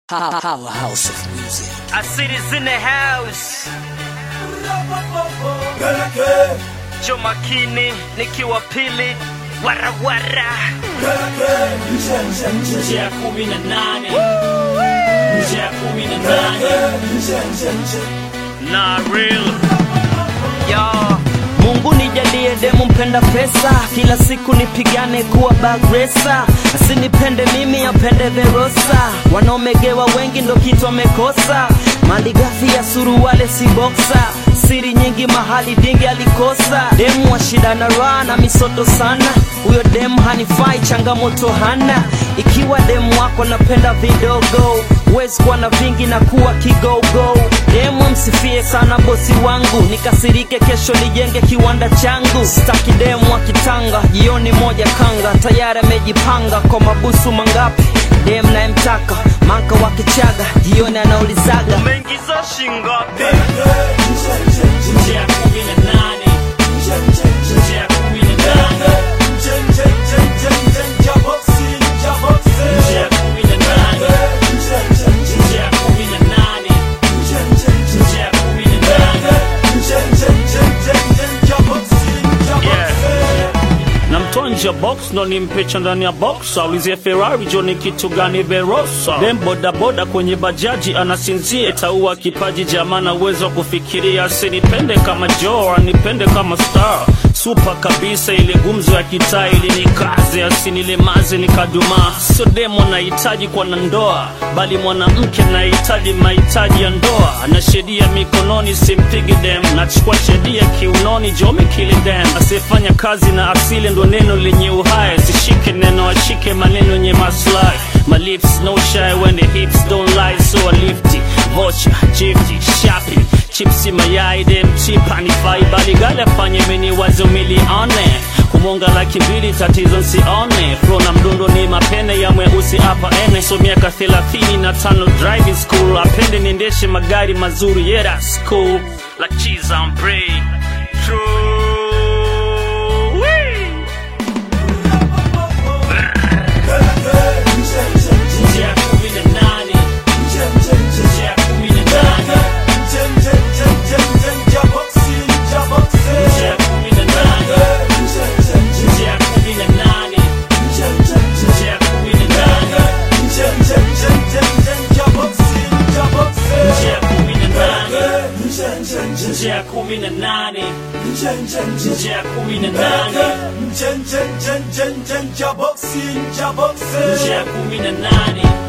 Powerhouse of music. I see this in the house. Jo makini nikiwa pili warawara nje ya kumi na nane nje ya kumi na nane na real yo Mungu nijalie demu mpenda pesa, kila siku nipigane kuwa bagresa, asinipende mimi apende Verosa. Wanaomegewa wengi ndo kitu wamekosa, mali ghafi ya suruwale si boksa, siri nyingi mahali dingi alikosa. Demu wa shida na raha na misoto sana, huyo demu hanifai, changamoto hana. Ikiwa demu wako napenda vidogo, huwezi kuwa na vingi na kuwa kigogo. Demu msifie sana bosi wangu, nikasirike kesho nijenge kiwanda changu. Sitaki demu wa kitanga, jioni moja kanga, tayari amejipanga kwa mabusu mangapi. Demu nayemtaka manka wa kichaga, jioni anaulizaga umeingiza shingapi? nje ya kumi na nane nje ya kumi na nane nje ya kumi na nane nje ya kumi na nane nje ya kumi na nane na mtonja box ndo nimpecha ndani ya box aulizie ferrari jo ni kitu gani verosa dem bodaboda kwenye bajaji anasinzia itaua kipaji jamana uwezo wa kufikiria asinipende kama jo anipende kama star supa kabisa ile gumzo ya kitaa ili nikaze asinilemaze nikadumaa sio demo nahitaji kwa na ndoa bali mwanamke nahitaji mahitaji ya ndoa na sheria mikononi simpigi dem nachukua sheria kiunoni jome kili dem asiyefanya kazi na asili ndo neno lenye uhai sishike neno ashike maneno yenye maslahi my lips no shy when the hips don't lie so I lift it vocha jifti shopping chipsi mayai dem chipa ni fai bali gale afanye mini wazo milione kumonga laki mbili tatizo nsione flo na mdundo ni mapene ya mweusi hapa ene so miaka thelathini na tano driving school apende niendeshe magari mazuri yeah that's cool like cheese on bread true Wee! nje ya kumi na nane nje ya kumi na nane nje ya kumi na nane nje ya kumi na nane nje ya kumi na nane nje ya kumi na nane nje ya kumi na nane nje ya kumi na nane nje ya kumi na nane